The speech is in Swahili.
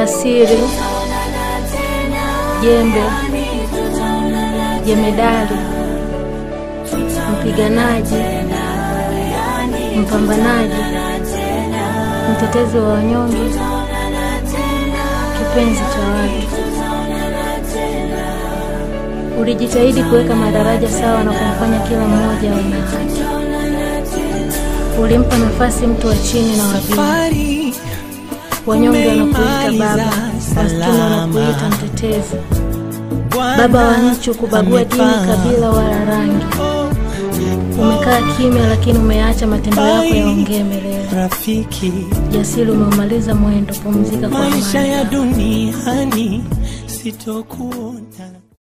jasiri, jembe, jemedari, mpiganaji, mpambanaji, mtetezi wa wanyonge, kipenzi cha watu. Ulijitahidi kuweka madaraja sawa na kumfanya kila mmoja awe na haki. Ulimpa nafasi mtu wa chini na wa juu. Safari Wanyonge wanakuita baba, Umeimaliza maskini wanakuita salama. mtetezi. Bwana Baba wa nchi kubagua dini, amefanya. kabila wala rangi. Umekaa kimya, lakini umeacha matendo yako yaongee milele. Rafiki, Jasiri, umeumaliza mwendo, pumzika kwa maisha amani. ya duniani sitokuona